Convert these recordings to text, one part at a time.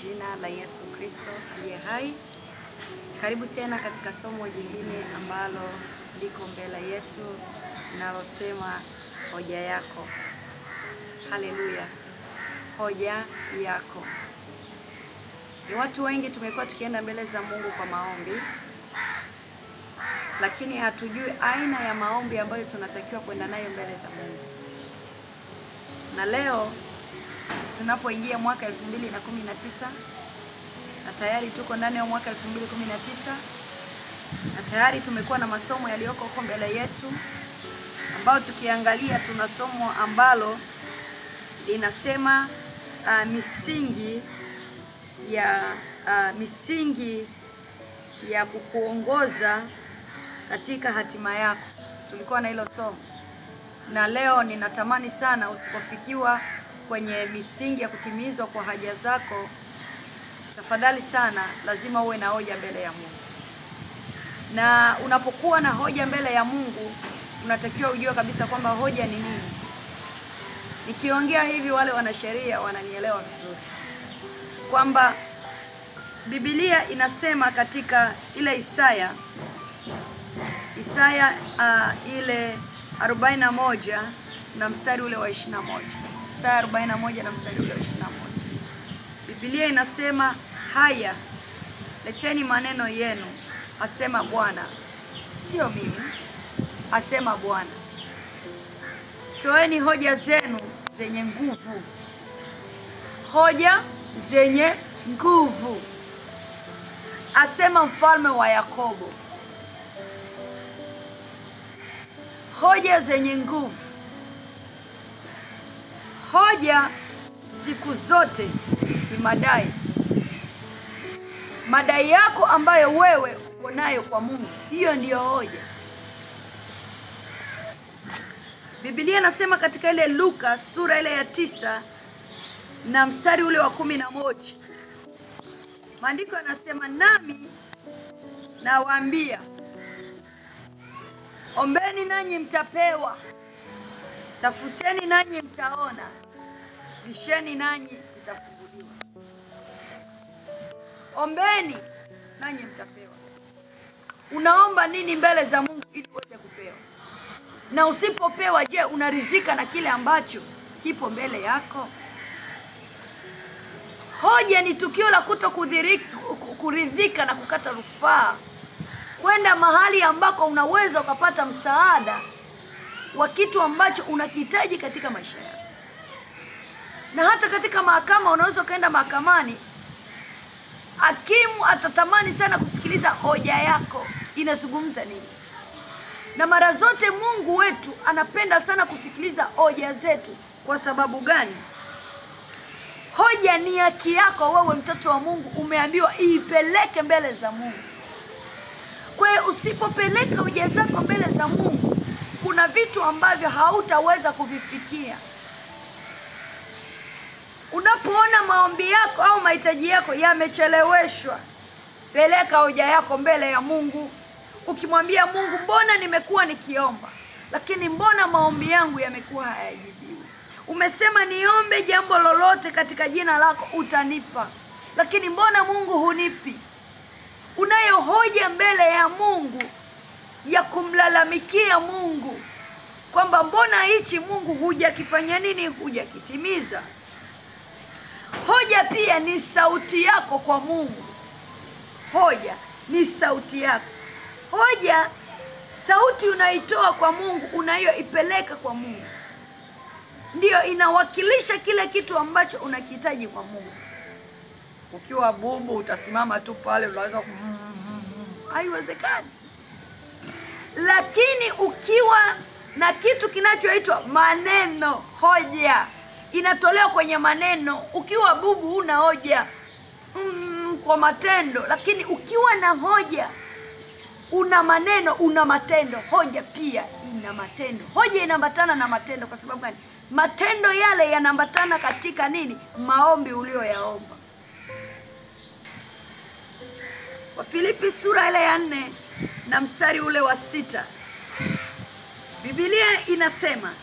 jina la Yesu Kristo aliye hai. Karibu tena katika somo jingine ambalo liko mbele yetu linalosema hoja yako. Haleluya, hoja yako. Ni watu wengi tumekuwa tukienda mbele za Mungu kwa maombi, lakini hatujui aina ya maombi ambayo tunatakiwa kwenda nayo mbele za Mungu. Na leo tunapoingia mwaka 2019 na tayari tuko ndani ya mwaka 2019 na tayari tumekuwa na masomo yaliyoko huko mbele yetu, ambao tukiangalia tuna somo ambalo linasema uh, misingi ya uh, misingi ya kukuongoza katika hatima yako. Tulikuwa na hilo somo, na leo ninatamani sana usipofikiwa kwenye misingi ya kutimizwa kwa haja zako, tafadhali sana, lazima uwe na hoja mbele ya Mungu. Na unapokuwa na hoja mbele ya Mungu, unatakiwa ujue kabisa kwamba hoja ni nini. Nikiongea hivi, wale wanasheria wananielewa vizuri kwamba Biblia inasema katika ile Isaya Isaya uh, ile 41 na mstari ule wa 21. Isaya 41 na mstari ule wa 21. Biblia inasema haya, leteni maneno yenu, asema Bwana, sio mimi, asema Bwana. Toeni hoja zenu zenye nguvu, hoja zenye nguvu, asema mfalme wa Yakobo. Hoja zenye nguvu. Hoja siku zote ni madai, madai yako ambayo wewe uko nayo kwa Mungu, hiyo ndiyo hoja. Biblia inasema katika ile Luka sura ile ya tisa na mstari ule wa kumi na moja maandiko yanasema, nami nawaambia ombeni nanyi mtapewa, tafuteni nanyi mtaona, bisheni nanyi mtafunguliwa. Ombeni nanyi mtapewa. Unaomba nini mbele za Mungu ili uweze kupewa? Na usipopewa, je, unaridhika na kile ambacho kipo mbele yako? Hoja ni tukio la kuto kuridhika na kukata rufaa kwenda mahali ambako unaweza ukapata msaada wa kitu ambacho unakihitaji katika maisha yako. Na hata katika mahakama, unaweza ukaenda mahakamani, hakimu atatamani sana kusikiliza hoja yako inazungumza nini, na mara zote Mungu wetu anapenda sana kusikiliza hoja zetu. Kwa sababu gani? Hoja ni haki yako wewe, mtoto wa Mungu, umeambiwa iipeleke mbele za Mungu. Kwa hiyo usipopeleka hoja zako mbele za Mungu, kuna vitu ambavyo hautaweza kuvifikia. Unapoona maombi yako au mahitaji yako yamecheleweshwa, peleka hoja yako mbele ya Mungu, ukimwambia Mungu, mbona nimekuwa nikiomba, lakini mbona maombi yangu yamekuwa hayajibiwi? Umesema niombe jambo lolote katika jina lako utanipa, lakini mbona Mungu hunipi? Unayo hoja mbele ya Mungu ya kumlalamikia Mungu kwamba mbona hichi Mungu hujakifanya nini, hujakitimiza. Hoja pia ni sauti yako kwa Mungu. Hoja ni sauti yako. Hoja, sauti unaitoa kwa Mungu, unayoipeleka kwa Mungu, ndiyo inawakilisha kile kitu ambacho unakihitaji kwa Mungu. Ukiwa bubu utasimama tu pale, unaweza haiwezekani. Lakini ukiwa na kitu kinachoitwa maneno, hoja inatolewa kwenye maneno. Ukiwa bubu huna hoja mm, kwa matendo, lakini ukiwa na hoja una maneno, una matendo. Hoja pia ina matendo. Hoja inaambatana na matendo. Kwa sababu gani? Matendo yale yanaambatana katika nini? Maombi ulioyaomba. Wafilipi sura ile ya nne na mstari ule wa sita Biblia inasema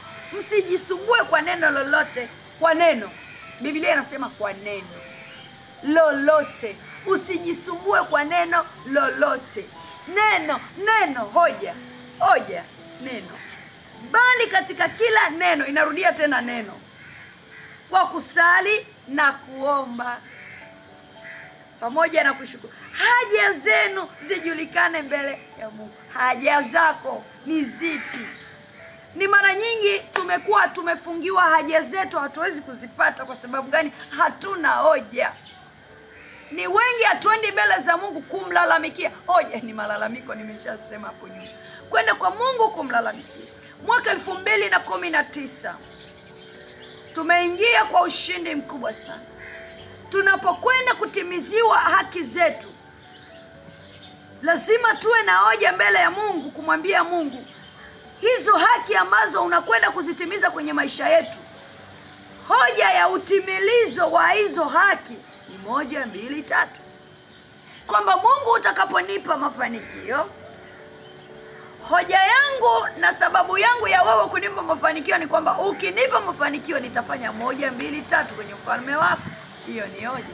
msijisumbue kwa neno lolote, kwa neno. Biblia inasema kwa neno, lolote usijisumbue kwa neno lolote neno neno hoja hoja neno bali katika kila neno inarudia tena neno kwa kusali na kuomba pamoja na kushukuru haja zenu zijulikane mbele ya mungu haja zako ni zipi ni mara nyingi tumekuwa tumefungiwa haja zetu hatuwezi kuzipata kwa sababu gani hatuna hoja ni wengi hatuendi mbele za mungu kumlalamikia hoja ni malalamiko nimeshasema hapo nyuma kwenda kwa mungu kumlalamikia mwaka elfu mbili na kumi na tisa tumeingia kwa ushindi mkubwa sana tunapokwenda kutimiziwa haki zetu lazima tuwe na hoja mbele ya mungu kumwambia mungu hizo haki ambazo unakwenda kuzitimiza kwenye maisha yetu hoja ya utimilizo wa hizo haki ni moja mbili tatu kwamba mungu utakaponipa mafanikio hoja yangu na sababu yangu ya wewe kunipa mafanikio ni kwamba ukinipa mafanikio nitafanya moja mbili tatu kwenye ufalme wako hiyo ni hoja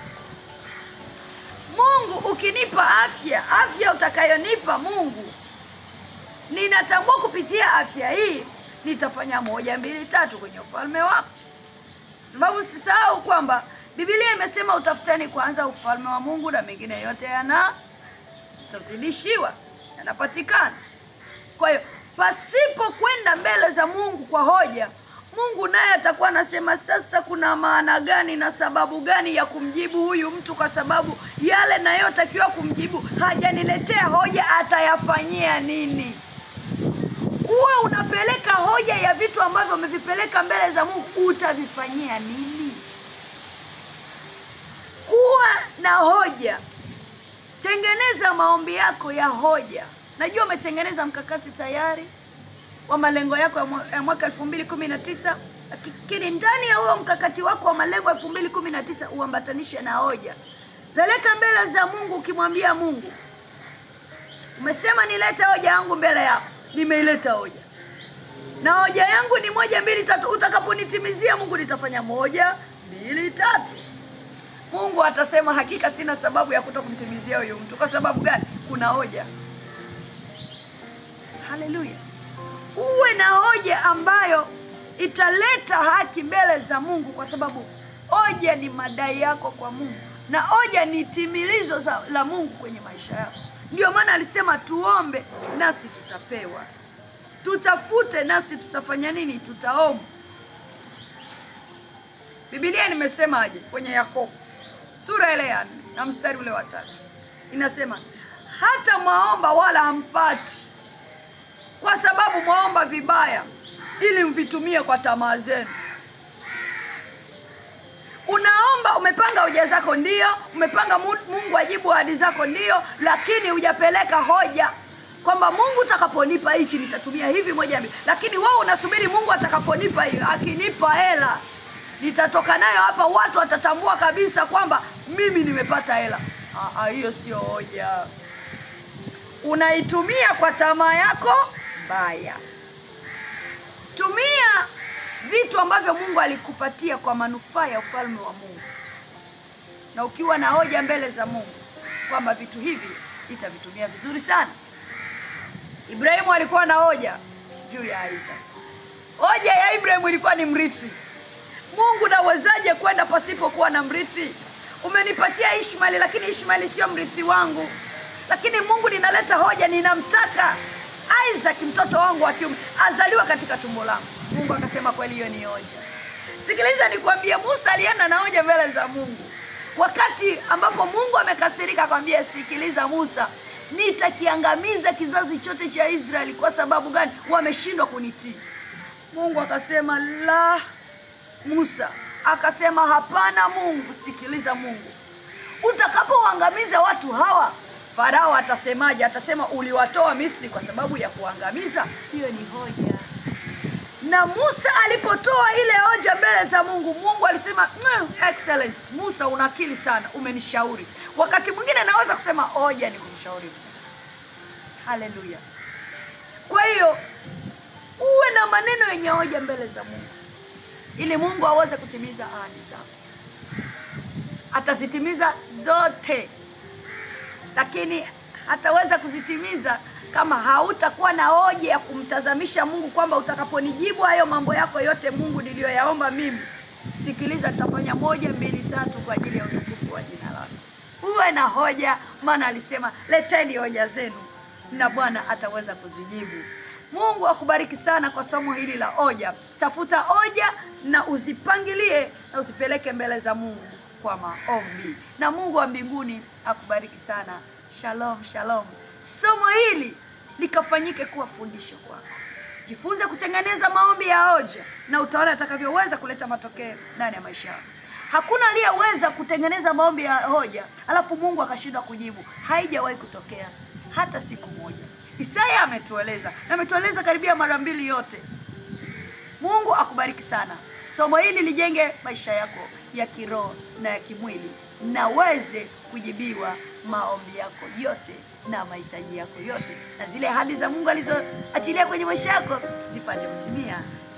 mungu ukinipa afya afya utakayonipa mungu ninatambua kupitia afya hii nitafanya moja mbili tatu kwenye ufalme wako sababu sisahau kwamba bibilia imesema utafutani kwanza ufalme wa mungu na mengine yote yana tazidishiwa yanapatikana kwa hiyo pasipo kwenda mbele za mungu kwa hoja mungu naye atakuwa anasema sasa kuna maana gani na sababu gani ya kumjibu huyu mtu kwa sababu yale nayotakiwa kumjibu hajaniletea hoja atayafanyia nini uwe unapeleka hoja ya vitu ambavyo umevipeleka mbele za mungu utavifanyia nini kuwa na hoja tengeneza maombi yako ya hoja najua umetengeneza mkakati tayari wa malengo yako ya mwa- ya mwaka elfu mbili kumi na tisa lakini ndani ya huo mkakati wako wa malengo elfu mbili kumi na tisa uambatanishe na hoja peleka mbele za mungu ukimwambia mungu umesema nilete hoja yangu mbele yako nimeileta hoja na hoja yangu ni moja mbili tatu utakaponitimizia mungu nitafanya moja mbili tatu mungu atasema hakika sina sababu ya kuto kumtimizia huyu mtu kwa sababu gani kuna hoja haleluya uwe na hoja ambayo italeta haki mbele za mungu kwa sababu hoja ni madai yako kwa mungu na hoja ni timilizo za, la mungu kwenye maisha yako ndio maana alisema tuombe nasi tutapewa tutafute nasi tutafanya nini tutaomba bibilia nimesemaje kwenye yakobo sura ile ya nne na mstari ule wa tatu inasema hata mwaomba wala hampati kwa sababu mwaomba vibaya ili mvitumie kwa tamaa zenu unaomba umepanga hoja zako ndio umepanga Mu- mungu ajibu ahadi zako ndio lakini hujapeleka hoja kwamba mungu utakaponipa hichi nitatumia hivi moja mbili lakini wewe unasubiri mungu atakaponipa hiyo akinipa hela nitatoka nayo hapa watu watatambua kabisa kwamba mimi nimepata hela Ah, ah, hiyo sio hoja unaitumia kwa tamaa yako mbaya tumia vitu ambavyo mungu alikupatia kwa manufaa ya ufalme wa mungu na ukiwa na hoja mbele za mungu kwamba vitu hivi itavitumia vizuri sana ibrahimu alikuwa na hoja juu ya isaac hoja ya ibrahimu ilikuwa ni mrithi mungu nawezaje kwenda pasipokuwa na mrithi umenipatia ishmaeli lakini ishmaeli sio mrithi wangu lakini mungu ninaleta hoja ninamtaka isaac mtoto wangu wa kiume azaliwa katika tumbo langu mungu akasema kweli hiyo ni hoja sikiliza nikwambie musa alienda na hoja mbele za mungu wakati ambapo mungu amekasirika akwambia sikiliza musa nitakiangamiza kizazi chote cha israeli kwa sababu gani wameshindwa kunitii mungu akasema la musa akasema hapana mungu sikiliza mungu utakapowaangamiza watu hawa farao atasemaje atasema uliwatoa misri kwa sababu ya kuangamiza hiyo ni hoja na musa alipotoa ile hoja mbele za mungu mungu alisema "Mm, excellent musa una akili sana umenishauri wakati mwingine naweza kusema hoja ni kumshauri haleluya kwa hiyo uwe na maneno yenye hoja mbele za mungu ili mungu aweze kutimiza ahadi zako atazitimiza zote, lakini hataweza kuzitimiza kama hautakuwa na hoja ya kumtazamisha Mungu kwamba utakaponijibu hayo mambo yako yote Mungu niliyoyaomba mimi, sikiliza, nitafanya moja mbili tatu kwa ajili ya utukufu wa jina lako. Uwe na hoja, maana alisema leteni hoja zenu na Bwana ataweza kuzijibu. Mungu akubariki sana kwa somo hili la hoja. Tafuta hoja na uzipangilie na uzipeleke mbele za Mungu kwa maombi, na Mungu wa mbinguni akubariki sana. Shalom, shalom. Somo hili likafanyike kuwa fundisho kwako. Jifunze kutengeneza maombi ya hoja na utaona atakavyoweza kuleta matokeo ndani ya maisha yako. Hakuna aliyeweza kutengeneza maombi ya hoja alafu Mungu akashindwa kujibu. Haijawahi kutokea hata siku moja. Isaya ametueleza na ametueleza karibia mara mbili yote. Mungu akubariki sana. Somo hili lijenge maisha yako ya kiroho na ya kimwili, na uweze kujibiwa maombi yako yote na mahitaji yako yote, na zile ahadi za Mungu alizoachilia kwenye maisha yako zipate kutimia